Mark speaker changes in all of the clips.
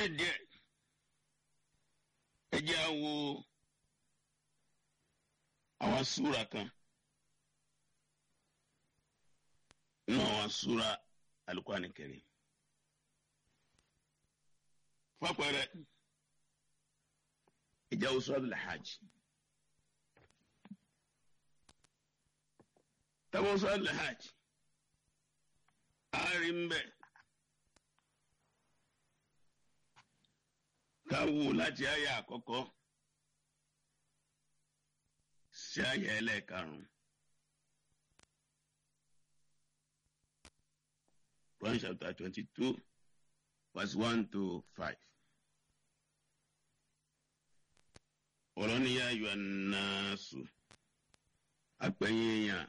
Speaker 1: nítorí díẹ̀ ẹ jẹ́ á wo àwọn súra kan nínú àwọn súra Al-Qur'ani Karim fapẹ̀rẹ̀ ìjà wo Suratul Hajj tábọ̀ Suratul Hajj àárí ń bẹ̀ ká wò láti àyà àkọ́kọ́ sí àyà ẹlẹ́ẹ̀karùn-ún. Quran chapter twenty-two verse one to five. ọ̀rọ̀ ni yá ayọ̀ ànásù àpẹ̀yìn èèyàn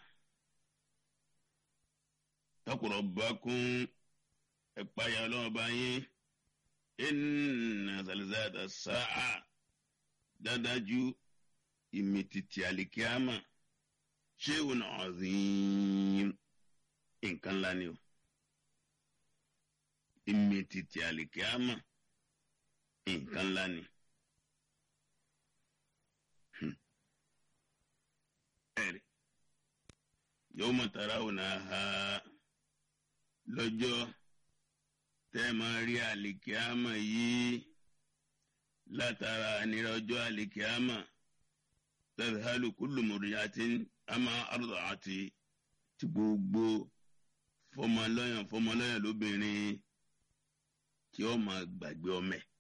Speaker 1: taqura rabbakum ẹ̀páyà ọlọ́ọ̀bá yín inna zalzalata sa'a dádájú ìmìtìtì àlìkíámà shay'un azim nǹkan ńlá ni o ìmìtìtì àlìkíámà nǹkan ńlá ni. ẹ̀rí yawma tarawnaha lọ́jọ́ tẹ́ máa rí àlìkíámà yìí látara ànírà ọjọ́ àlìkíámà tadhalu kullu murdi'atin amma arda'ati tí gbogbo fọmọlọ́yàn fọmọlọ́yàn lóbìnrin tí ó máa gbàgbé ọmọ ẹ̀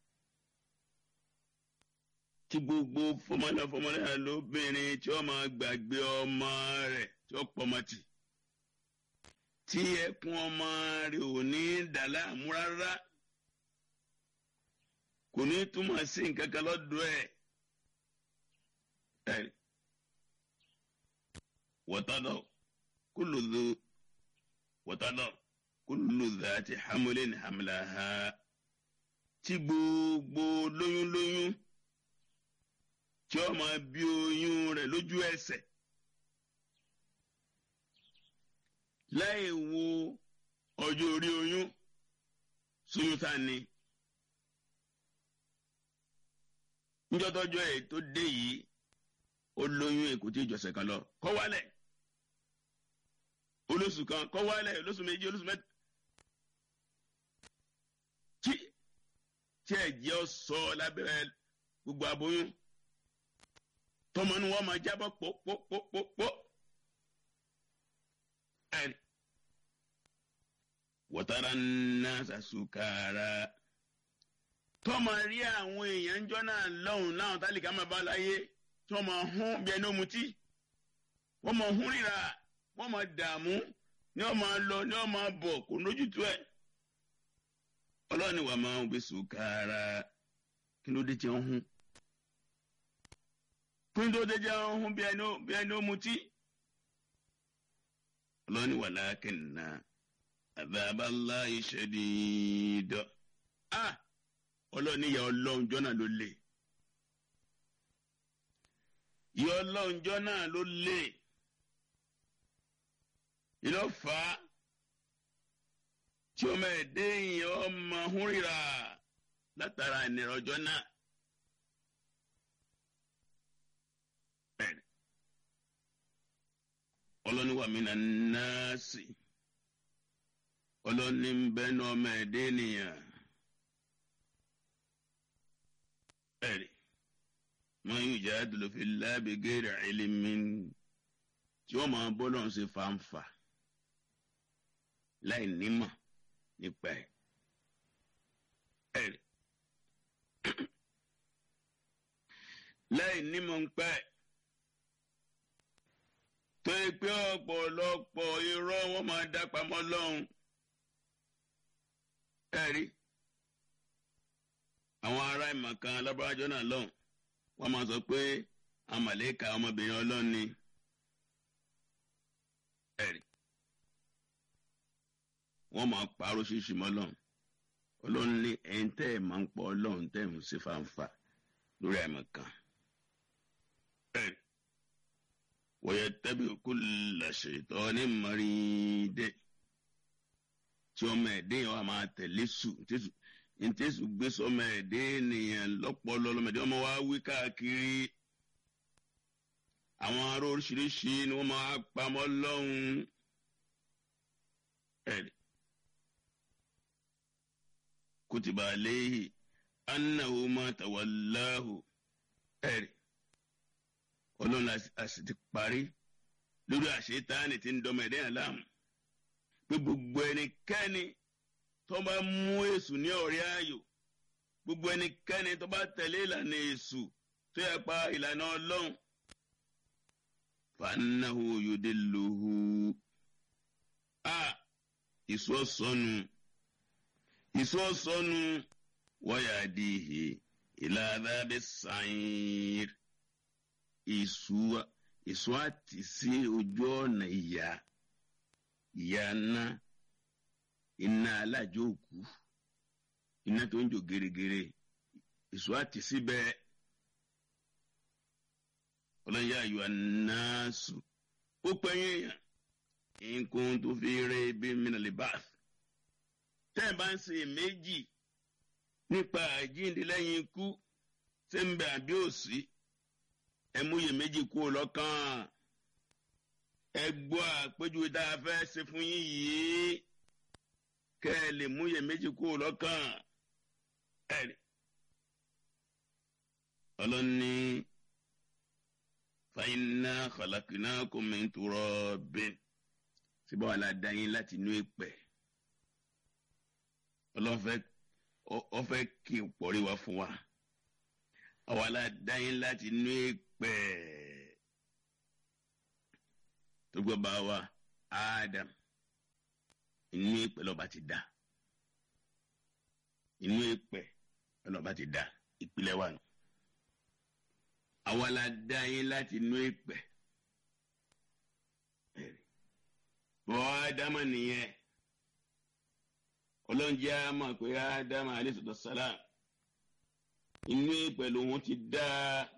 Speaker 1: tí gbogbo fọmọlọ́yàn fọmọlọ́yàn lóbìnrin tí ó máa gbàgbé ọmọ rẹ̀ tí ó pọmọ tì tí ẹkún ọmọ rẹ̀ ò ní dàlá mú rárá kò ní túmọ̀ sí nǹkan kan lọ́dọ̀ ẹ̀ ẹ̀ wọ́tọ́dọ̀ kúlù dùn wọ́tọ́dọ̀ kúlù dhati hamlin hamlaha tí gbogbo lóyún lóyún tí ó máa bí oyún rẹ̀ lójú ẹsẹ̀ láì wo ọjọ́ orí oyún sóyún tá ni níjọ́tọ́jọ́ ẹ̀ tó dé yìí ó lóyún èkó tí ìjọsẹ̀ kan lọ kọ́ wálẹ̀ olóṣù kan kọ́ wálẹ̀ olóṣù méjì olóṣù mẹ́ta tí tí ẹ̀jẹ̀ ọ sọ lábẹ́rẹ́ gbogbo aboyún tọmọ ni wọ́n máa jábọ̀ pọ́pọ́pọ́pọ́ ẹ̀rí wọ́tara náà sàṣùkàrà tọ́mọ rí àwọn èèyàn jọ náà lọ́hùn láwọn tálíkà máa bá láyé tí wọ́n máa hún bí ẹni omutí wọ́n máa hún ríra wọ́n máa dààmú ní wọ́n máa lọ ní wọ́n máa bọ̀ kò lójútu ẹ̀ ọlọ́ọ̀ni wà máa ń gbé sùkàrà kí ló dé tí wọ́n hún kí ló dé tí wọ́n hún bí ẹni omutí ọlọ́ọ̀ni wà lákìnnà àbábálá ìṣẹ́dídọ́ ah ọlọ́ọ̀ni ìyá ọlọ́run jọ́nà ló lè ìyá ọlọ́run jọ́nà ló lè ìlọ́fà tí ọmọ ẹ̀dẹ́ yìí ọmọ ọ̀hún ríra látara ìnira ọjọ́ náà. ọlọ́ni wà mí nà nọ́ọ̀sì ọlọ́ni ń bẹ́ ní ọmọ ẹ̀dẹ́ nìyàn. ẹ̀rí wọ́n yóò jẹ́ àdúlọ́fẹ́ lábẹ́gẹ́rẹ́ ẹ̀lẹ́mí tí wọ́n máa bọ́ lọ́n ṣe fàǹfà láì nímọ̀ nípa ẹ̀. ẹ̀rí láì nímọ̀ nípa ẹ̀. tó yẹ pé ọ̀pọ̀lọpọ̀ irọ́ wọn máa dá pamọ́ lọ́hùn. ẹ̀rí àwọn ará ìmọ̀ kan alábàájọ́ náà lọ́hùn wọ́n máa sọ pé àmàlẹ́kà ọmọbìnrin ọlọ́run ni. ẹ̀rí wọ́n máa parọ́ ṣíṣì mọ́ ọlọ́run ọlọ́run ní ẹ̀yin tẹ́ ẹ̀ máa ń pọ̀ ọlọ́run tẹ́ ẹ̀ ń ṣe fàǹfà lórí àmọ̀ kan. ẹ̀rí wọ́yẹ tẹ́bi kú làṣetọ́ ní mọ́rídé tí ọmọ ẹ̀dẹ́ yẹn wà máa tẹ̀lé sù ntẹ́sù gbé sọmọ ẹ̀dẹ́ ènìyàn lọ́pọ̀lọ́ lọ́mọdé ọmọ wa wí káàkiri àwọn ará oríṣiríṣi ni wọ́n máa pamọ́ lọ́hùn ẹ̀rí kutiba alayhi annahu ma tawallahu ẹ̀rí ọlọ́run àti ti parí lórí àṣetáni tí ń dọ́mọ ẹ̀dẹ́ yẹn láàmú pé gbogbo ẹnikẹ́ni tó bá mú èṣù ní ọ̀rẹ́ ayò gbogbo ẹnikẹ́ni tó bá tẹ̀lé ìlànà èṣù tó yẹ pa ìlànà ọlọ́run fanahu yudilluhu a ìṣó sọnù ìṣó sọnù wayadihi ila adhabi sa'ir ìṣú ìṣó àti sí ojú ọ̀nà ìyá ìyá náà iná alájọ òkú iná tó ń jò gèrègèrè èso àti síbẹ̀ ọlọ́yà ayọ̀ anáàsù ó pẹ́yìn èèyàn nǹkan tó fi rẹ ibi mìíràn lè bá tẹ́ ẹ̀ bá ń ṣe méjì nípa àjíǹde lẹ́yìn ikú ṣé ń bẹ àbí òsì ẹ mú iye méjì kú lọ́kàn ẹ gbọ́ àpéjúwe tá a fẹ́ ṣe fún yín yìí kẹ́ ẹ lè mú iye méjì kú lọ́kàn ẹ rí ọlọ́ni fàyínà kọ̀lákìnà kòmẹ́ntúrọ̀ bẹ́ẹ̀ síbẹ̀ wà ládàá yín láti inú ìpẹ́ ọlọ́fẹ́ ọfẹ́ kí pọ̀rí wá fún wa àwa ládàá yín láti inú ìpẹ́ tó gbọ́ bá wa Adam inú ìpẹ́ lọ́ba ti dá inú ìpẹ́ lọ́ba ti dá ìpìlẹ̀ wa nù àwa la dá yín láti inú ìpẹ́ bọ́ ádámà nìyẹn ọlọ́njẹ́ á mọ̀ pé ádámà alayhi salam inú ìpẹ́ lòun ti dá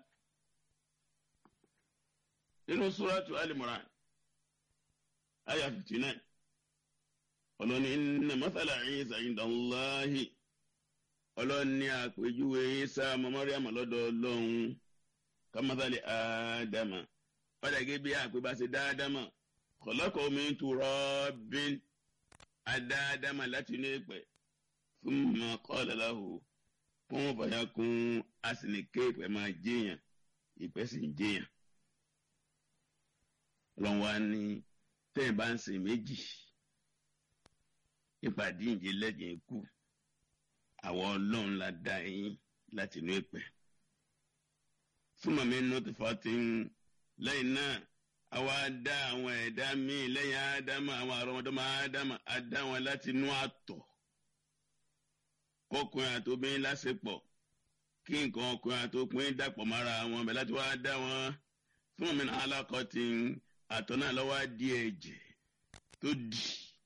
Speaker 1: nínú suratu Al-Imran aya fifty nine ọlọ́ni inna mathala Isa inda Allahi ọlọ́ni àpèjúwe Isa ọmọ Maryam lọ́dọ̀ ọlọ́run kamathali Ádámà padà gé bí àpè bá ṣe dá Ádámà khalaqahu min turabin adá Ádámà láti inú ìpẹ́ thumma qala lahu kun fayakun asinike ìpẹ́ máa jẹ́yàn ìpẹ́ sì ń jẹ́yàn ọlọ́run wa ní tẹ́yìn bá ń sìn méjì nípa díǹde lẹ́yìn ikú àwọn ọlọ́run la dá yín láti inú ìpẹ́ súnmọ́ mi nù tó fà tí ń lẹ́yìn náà àwa dá àwọn ẹ̀dá míì lẹ́yìn ádámà àwọn àrọ́mọdọ́mọ ádámà á dá wọn láti inú àtọ̀ kọkùnrin àti obìnrin lásìpọ̀ kí nǹkan ọkùnrin àti obìnrin dàpọ̀ mára wọn bẹ̀ láti wá dá wọn súnmọ́ mi náà alákọ̀ tí ń àtọ̀ náà lọ́wọ́ di ẹ̀jẹ̀ tó di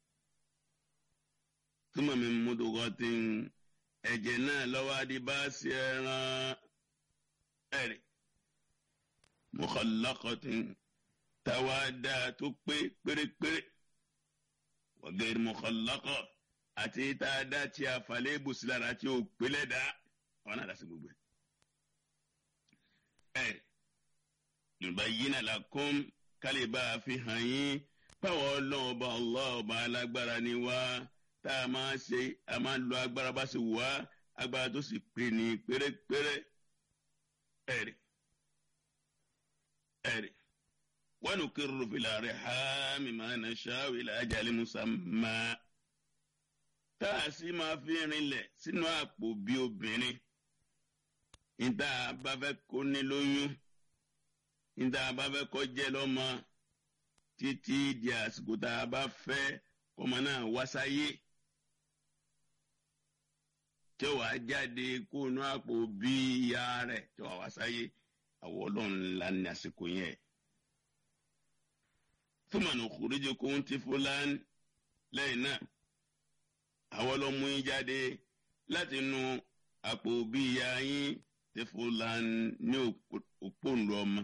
Speaker 1: túmọ̀ mi múdùkọ́ tí ń ẹ̀jẹ̀ náà lọ́wọ́ di bá sí ẹran ẹ̀rì mọ̀kànlọ́kọ̀ tí ń táwa dá tó pé pérépéré wọ́gẹ́rì mọ̀kànlọ́kọ̀ àti tá a dá tí a falẹ̀ ibùsùn lára tí ó pélé dá wọn náà dá sí gbogbo ẹ̀ yorùbá yìí náà la kún kálí bá a fi hàn yín báwo ọlọ́run ọba Allah ọba alágbára ni wá tá a máa ṣe a máa lo agbára bá ṣe wá agbára tó sì pè ní pérépéré ẹ̀rì ẹ̀rì wa nukirru fil arhami ma nasha'u ila ajalin musamma tá a sì máa fi rinlẹ̀ sínú àpò bí obìnrin níta bá fẹ́ kó ní lóyún níta bá fẹ́ kọ́ jẹ́ lọ́mọ títí di àsìkò tá a bá fẹ́ kọ́mọ náà wá sáyé tí ó wàá jáde kó inú àpò bí ìyá rẹ̀ tí ó wàá wá sáyé àwọn ọlọ́run ńlá ní àsìkò yẹn. túmọ̀nù kùrìjì kò ń ti fúlàní lẹ́yìn náà àwọn ọlọ́mú yín jáde láti inú àpò bí ìyá yín ti fúlàní ní òpóǹlù ọmọ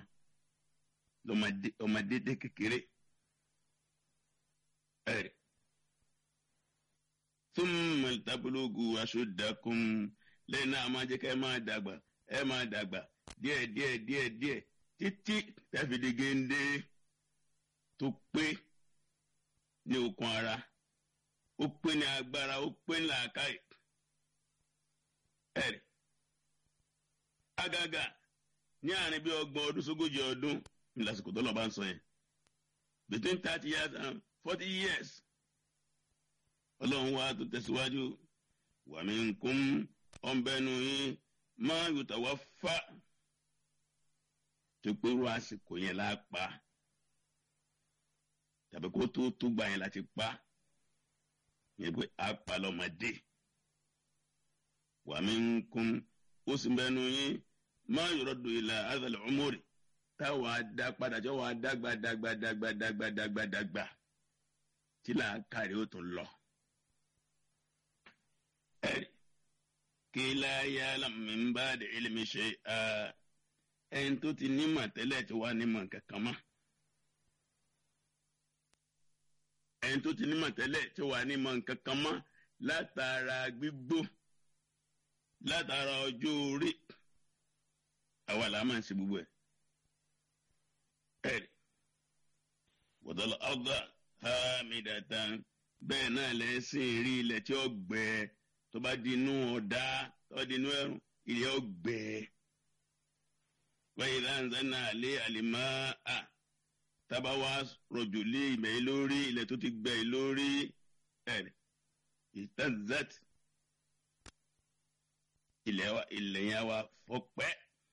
Speaker 1: ọmọdé kékeré ẹ̀rì thumma tablugu ashuddakum lẹ́yìn náà máa jẹ́ ká ẹ máa dàgbà ẹ máa dàgbà díẹ̀ díẹ̀ díẹ̀ díẹ̀ títí tẹ́fìdí géńdé tó pé ní okun ara ó pé ní agbára ó pé ní làákàyè ẹ̀rì agaga ní àárín bí ọgbọ̀n ọdún sógójì ọdún ní lásìkò tó lọ bá ń sọ yẹn between thirty years and forty years ọlọ́run wa tó tẹ̀síwájú wa minkum ọ̀nbẹ́nu yín máa yòtà wá fà tó pérú àsìkò yẹn lápá tàbí kó tó tó gbà yẹn láti pa yẹn pé apá lọ́mọdé wa minkum ó sì bẹ́nu yín máa yọ̀rọ̀ dò ilà azàlẹ̀ ọmọrì táwọn adá padà tí wọ́n adágbà dágbà dágbà dágbà dágbà dágbà tí làákàrí ó tún lọ. ẹ̀rí kí láyé alámìnbá de ilmi ṣe ẹni tó ti nímọ̀ tẹ́lẹ̀ tí wàá nímọ̀ kankan mọ́. ẹni tó ti nímọ̀ tẹ́lẹ̀ tí wàá nímọ̀ kankan mọ́ látara gbígbó látara ọjọ́ orí àwa là máa ń ṣe gbogbo ẹ̀. ẹ̀rí wọ́dọ̀lọ́ ọ̀gá hamidatan bẹ́ẹ̀ náà lẹ́sìn rí ilẹ̀ tí ó gbẹ tó bá di inú ọ̀dá tó bá di inú ẹ̀rùn ilẹ̀ ó gbẹ. wáyé láǹzá náà lé àlìmá à tábà wá rọ̀jò lé ìmẹ̀ yìí lórí ilẹ̀ tó ti gbẹ yìí lórí ẹ̀rí ìtàzát ilẹ̀ wa ilẹ̀ yẹn wa fọpẹ́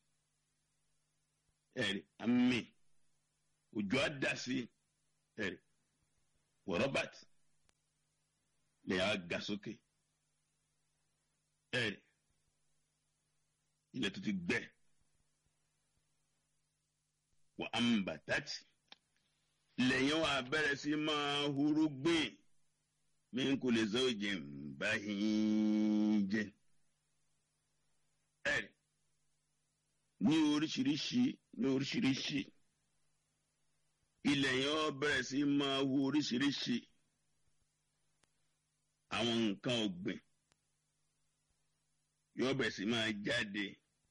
Speaker 1: ẹ̀rí àmì òjò á dá sí ẹ̀rí wọ robert lè yà ga sókè ẹ̀rí ilẹ̀ tó ti gbẹ wọ ambatati lẹ́yìn wa bẹ̀rẹ̀ sí máa huru gbìn mí kò lè zọ́ ìjìn báyìí jẹ́ ẹ̀rí ní oríṣiríṣi ní oríṣiríṣi ilẹ̀ yẹn ó bẹ̀rẹ̀ sí máa hu oríṣiríṣi àwọn nǹkan ọ̀gbìn yóò bẹ̀rẹ̀ sí máa jáde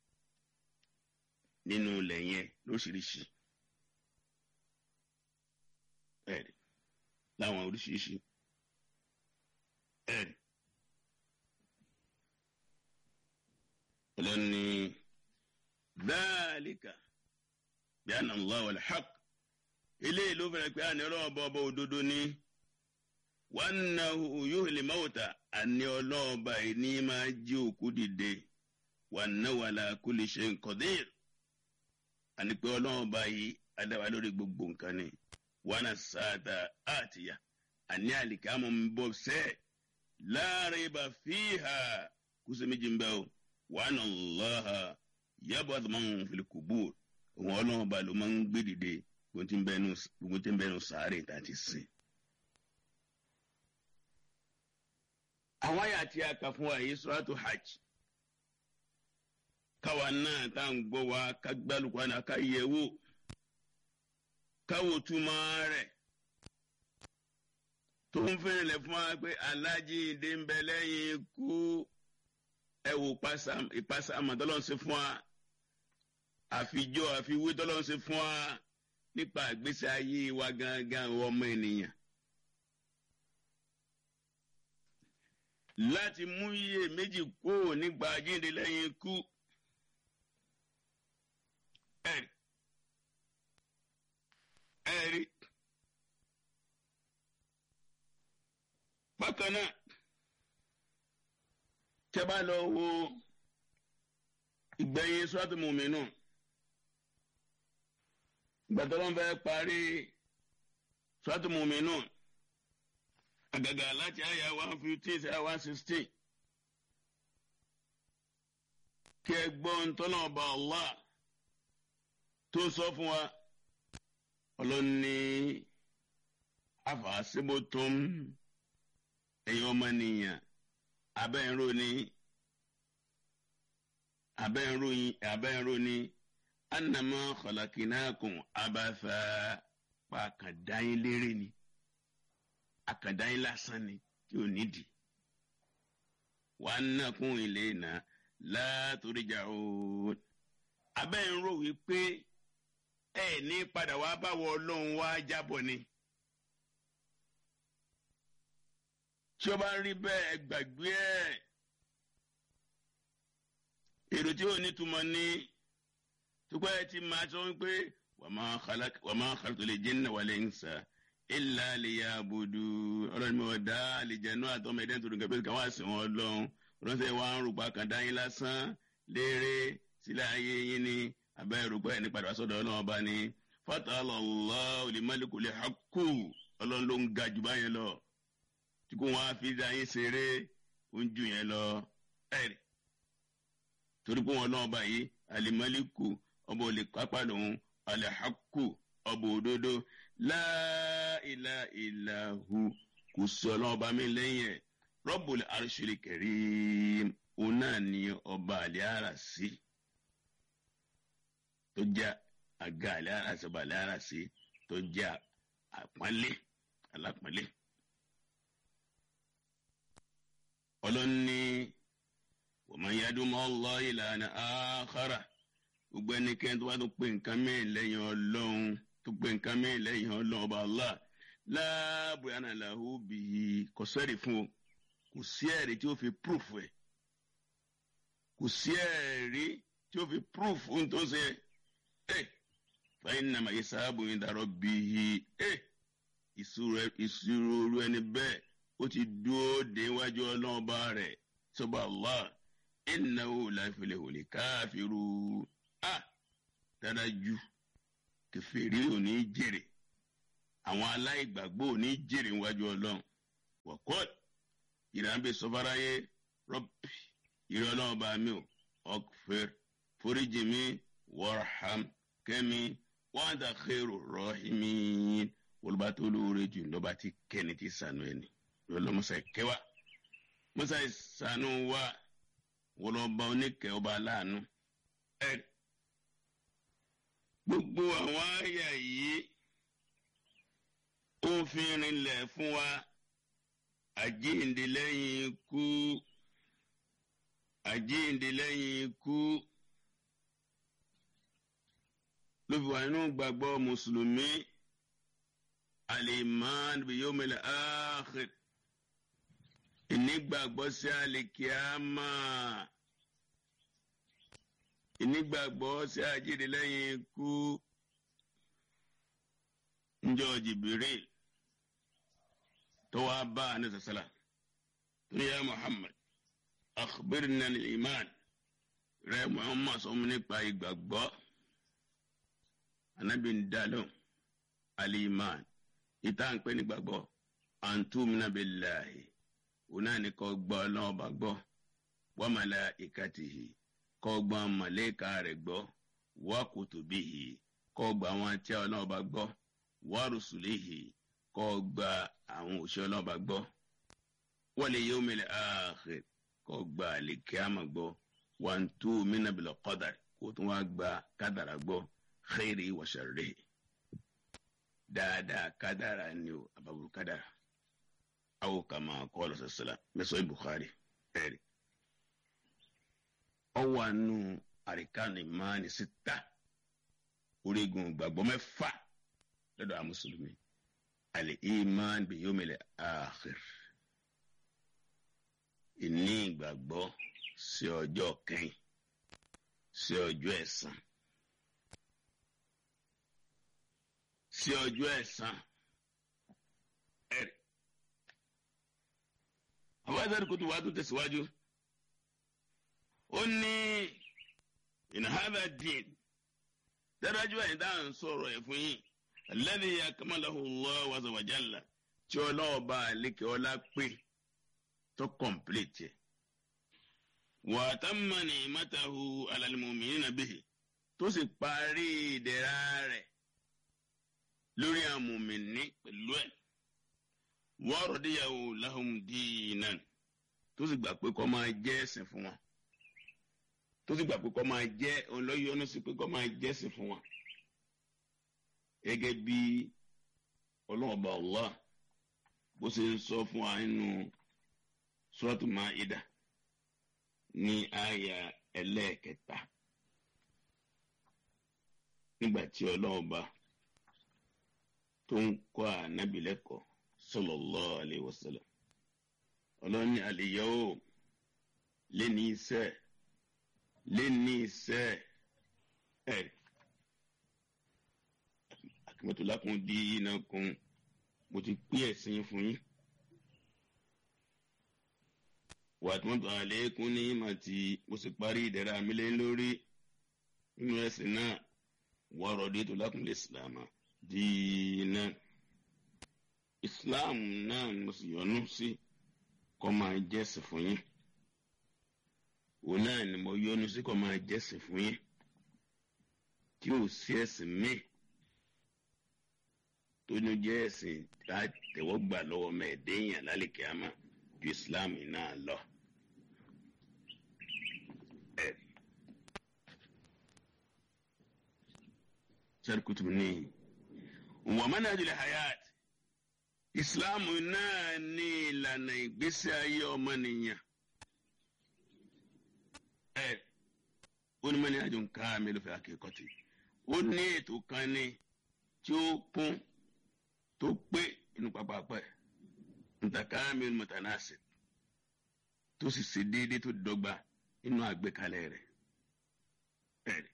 Speaker 1: nínú ilẹ̀ yẹn lóríṣiríṣi ẹ̀rí láwọn oríṣiríṣi ẹ̀rí ọlọ́ni dáàlíkà bí àná Allah wal haqq eléyìí ló fẹ́rẹ̀ pé àní ọlọ́wọ́ bọ́ ọba òdodo ni wọ́n na yóò lè máwòtà àní ọlọ́wọ́ báyìí ní máa jí òkú dìde wọ́n na wàlà kulli shay'in qadir àní pé ọlọ́wọ́ báyìí adáwa lórí gbogbo nǹkan ni wọ́n na sáàtà àtìyà àní àlìkámọ̀ ń bọ̀ sẹ́ la rayba fiha kùsùn méjì ń bẹ́ o wọ́n na Allaha yab'athu man fil qubur òun ọlọ́wọ́ bá ló máa ń gbé dìde gbogbo tí ń bẹnu sàárè tá a ti sìn. àwọn àyà tí a kà fún wa yìí suratu hajj káwa náà tá à ń gbọ́ wa ká gbálùkù àná ká yẹ wò káwò túmọ̀ rẹ̀ tó ń fẹ́rẹ̀ lẹ̀ fún wa pé alájíǹde ń bẹ lẹ́yìn ikú ẹ wò ìpàṣà àmọ̀tọ́lọ́sẹ̀ fún wa àfijọ́ àfiwé tọ́lọ́sẹ̀ fún wa nípa àgbésí ayé wa gangan ọmọ ènìyàn. láti mú iye méjì kúrò nígbà jíǹde lẹ́yìn ikú. ẹ̀rí ẹ̀rí bákan náà tẹ́ bá lọ wo ìgbẹ̀yìn sọ́tò mùmínú gbàtọ́lọ́n fẹ́ parí sọ́tò mùmínú àgàgà láti àyà one fifteen sí one sixteen kí ẹ gbọ́ ntọ́nà ọba Allah tó sọ fún wa ọlọ́ni àfàṣebótóm ẹ̀yin ọmọnìyàn abẹ́ǹrò ni abẹ́ǹrò yín abẹ́ǹrò ni anamọ kọlọkìnàkùn abafa pa àkàndáyín lérè ni àkàndáyín lásán ni tí ò nídìí wa annakum ilayna la turja'un. abẹ́ ń rò wípé ẹ ní padà wá báwo ọlọ́run wá jábọ̀ ni. tí ó bá ń rí bẹ́ẹ̀ ẹ gbàgbé ẹ̀ èrò tí ò ní túmọ̀ ní tukọ̀ ẹ ti máa sọ wípé wa ma khalaqtul jinna wal insa illa liya'budun ọlọ́run mi ò dá àlìjẹ̀nú àtọ́mọ ẹ̀dẹ́ nítorí nǹkan pé kí wọ́n á sìn wọ́n lọ́hùn ránṣẹ́ wa ń rògbà kan dá yín lásán léèrè sílẹ̀ ayé yín ni abẹ́ rògbà ẹ̀ ní padà wá sọ́dọ̀ ọlọ́run ọba ni fatala Allahu limalikul haqqu ọlọ́run ló ń ga jù báyẹn lọ tí kò wọ́n á fi dá yín ṣeré ó ń jù yẹn lọ ẹ̀rì torí pé wọn lọ́wọ́ báyìí alimaliku ọba olè pápá lòun alhaqqu ọba òdodo la ilaha illahu kò sí ọlọ́wọ́ bá mi lẹ́yìn ẹ̀ Rabbul arshil karim òun náà ni ọba àlẹ́ ara sí tó jẹ́ àga àlẹ́ ara sí ọba àlẹ́ ara sí tó jẹ́ àpọ́nlé alápọ́nlé. ọlọ́ni wọ́n yadum Allah ìlànà àkàrà gbogbo ẹnikẹ́ni tó bá tó pé nǹkan mẹ́rin lẹ́yìn ọlọ́run tó pé nǹkan mẹ́rin lẹ́yìn ọlọ́run ọba Allah láàbù yàrá làhù bìí kò sẹ́rì fún o kò sí ẹ̀rí tí ó fi proof ẹ̀ kò sí ẹ̀rí tí ó fi proof ohun tó ń ṣe ẹ̀ fàyín nàmà yìí sábà yìí dàrọ́ bìí ẹ̀ ìṣirò ẹni bẹ́ẹ̀ ó ti dúró déwájú ọlọ́run ọba rẹ̀ sọba Allah innahu la yuflihu al-kafiru a dájú kèfèrí ò ní jèrè àwọn aláìgbàgbọ́ ò ní jèrè níwájú ọlọ́run wọ́kọ́t ìrànbẹ sọfáráyé rọ́bì ìrẹ́ ọlọ́run bá mi ò ọ̀fẹ́ foríjì mi warham kẹ́mi wa anta khairu rahimin olùbá tó lóore jù lọ́ba tí kẹ́ni ti sànú ẹni lọ́lọ́mọsà kẹwàá mọ́sá ìsànú wa wọlọ́ba oníkẹ́ ọba aláàánú ẹ̀ gbogbo àwọn àyà yìí ó fi rinlẹ̀ fún wa àjíǹde lẹ́yìn ikú àjíǹde lẹ́yìn ikú ló fi wà nínú gbàgbọ́ mùsùlùmí al-iman bi-yawmil akhir ìnígbàgbọ́ sí àlìkíámà ìnígbàgbọ́ sí àjíǹde lẹ́yìn ikú njọ́ Jibril tó wá bá a ní sàsálà tó yá Muhammad akhbirna al-iman rẹ Muhammad sọ mu nípa ìgbàgbọ́ anabi ń dalóhùn al-iman ìta ń pè ní gbàgbọ́ antumina billahi òun náà ní kó gbọ́ ọlọ́run bá gbọ́ wa malaikatihi kó gbọ́ màlẹ́kà rẹ̀ gbọ́ wa kutubihi kó gbọ́ àwọn tí ọlọ́run bá gbọ́ wa rusulihi kó gba àwọn òṣìṣẹ́ ọlọ́run bá gbọ́ wal yawmil akhir kó gba àlìkíyàmà gbọ́ wa antumina bil qadar kó tún wá gba kádàrà gbọ́ khairi wa sharrihi dáadáa kádàrà ni o àbàbò kádàrà awo kama kọlọ sọsọla mẹsọ Bukhari ẹri ọwọ anu àríkànnì mánì síta orígun gbàgbọ́ mẹ́fà lọ́dọ̀ àwọn mùsùlùmí alẹ iman bi yomil akhir ìní ìgbàgbọ́ sí ọjọ́ kẹ́yìn sí ọjọ́ ẹ̀san sí ọjọ́ ẹ̀san ẹ̀rí. àwọn ẹ̀sán kò tó wá tó tẹ̀síwájú. ó ní ìnáhàbà dín dájú ẹ̀yìn tá à ń sọ̀rọ̀ ẹ̀ fún yín alladhi akmalahu Allah azza wa jalla tí ọlọ́wọ́ bá àlékè ọlá pé tó kọ̀m̀pléètì ẹ̀. wa tamma ni'matahu ala al-mu'minina bihi tó sì parí ìdẹ̀ra rẹ̀ lórí àmùmíní pẹ̀lú ẹ̀ wọ́n rọ̀díyàwó lahum dinan tó sì gbà pé kó máa jẹ́ ẹ̀sìn fún wọn tó sì gbà pé kó máa jẹ́ ọlọ́yọ́nú sí pé kó máa jẹ́ ẹ̀sìn fún wọn gẹ́gẹ́ bí ọlọ́ọ̀bà Allah bó ṣe ń sọ fún wa nínú Suratu Maida ní àyà ẹlẹ́ẹ̀kẹta nígbà tí ọlọ́run bá tó ń kọ́ ànábì lẹ́kọ̀ọ́ sallallahu alaihi wasallam ọlọ́run ní al-yawm lé ní iṣẹ́ lé ní iṣẹ́ ẹ̀ akimatu lakum dinakum mo ti pín ẹ̀sìn fún yín wàtúmọ̀tò àlékún ní màtí mo sì parí ìdẹ̀ra mi lé lórí nínú ẹ̀sìn náà wọ́rọ̀ dé tó lakum l'islam dínà islam náà ni mo sì yọ́nú sí kó máa jẹ́sìn fún yín òun náà ni mo yọ́nú sí kó máa jẹ́sìn fún yín tí ò sí ẹ̀sìn míì tó ní jẹ́ ẹ̀sìn tá a tẹ̀wọ́ gbà lọ́wọ́ mẹ́ẹ̀ẹ́dẹ́yìn lálẹ́ kíámà ju islam náà lọ. sẹ́ríkùtù ní wọ́n mọ́nà àdìlẹ̀ hayat islam náà ní ìlànà ìgbésí ayé ọmọnìyàn. ẹ ó ní mọ́ni àjò nǹkan àmì ló fẹ́ akẹ́kọ̀ọ́ ó ní ètò kan ní tí ó kún tó pé inú pápápá ẹ̀ ntàkàmì mọ̀tànàṣe tó sì ṣe déédéé tó dọ́gba inú àgbékalẹ̀ rẹ̀ ẹ̀rì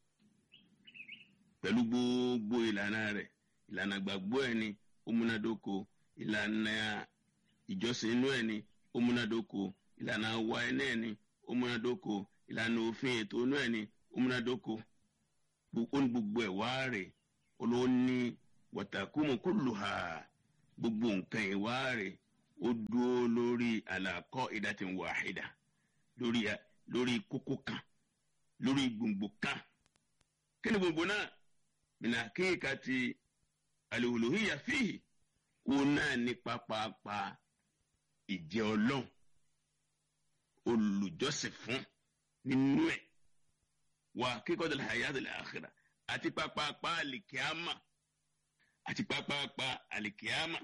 Speaker 1: pẹ̀lú gbogbo ìlànà rẹ̀ ìlànà gbàgbọ́ ẹ̀ ni ó múnádóko ìlànà ìjọsìn inú ẹ̀ ni ó múnádóko ìlànà àwa ẹ̀ náà ni ó múnádóko ìlànà òfin ètò inú ẹ̀ ni ó múnádóko ó ní gbogbo ẹ̀ wá rè olówó ní wàtàkùmù kulluha gbogbo nǹkan ìwá rẹ̀ ó dúró lórí àlàkọ́ ìdátìn wàhídà lórí lórí kókó kan lórí gbòǹgbò kan kí ni gbòǹgbò náà mina kéèka ti al-uluhiyya fihi òun náà ní pápápá ìjẹ́ ọlọ́run olùjọ́sìn fún nínú ẹ̀ wà kíkọ́ dàlẹ́ hayatul akhirah àti pápápá àlìkíámà àti pápápá àlìkíámà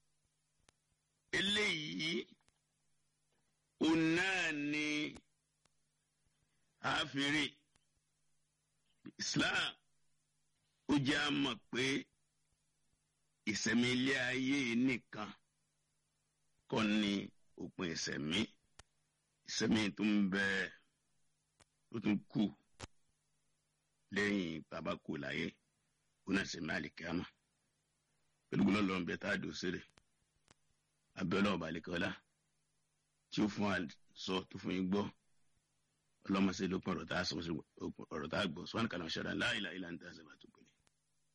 Speaker 1: eléyìí òun náà ni àfìrí Islam ó jẹ́ àmọ̀ pé ìsẹ̀mí ilé ayé nìkan kọ́ ni òpin ìsẹ̀mí ìsẹ̀mí tó ń bẹ tó tún kù lẹ́yìn bàbá kù láyé ó náà sẹ̀mí àlìkíámà pẹ̀lú gbọ́dọ̀ lọ́n bẹ tá a dò sílẹ̀ abẹ́ọ́lá ọba àlekọ́lá tí ó fún wa sọ tó fún yín gbọ́ ọlọ́mọṣẹ́ ló pọ̀ ọ̀rọ̀ tá a sọ ọ̀rọ̀ tá a gbọ́ sọ́wọ́n kàlọ́ ṣẹ́ra láìláìlá ń tà sẹ́bàtò.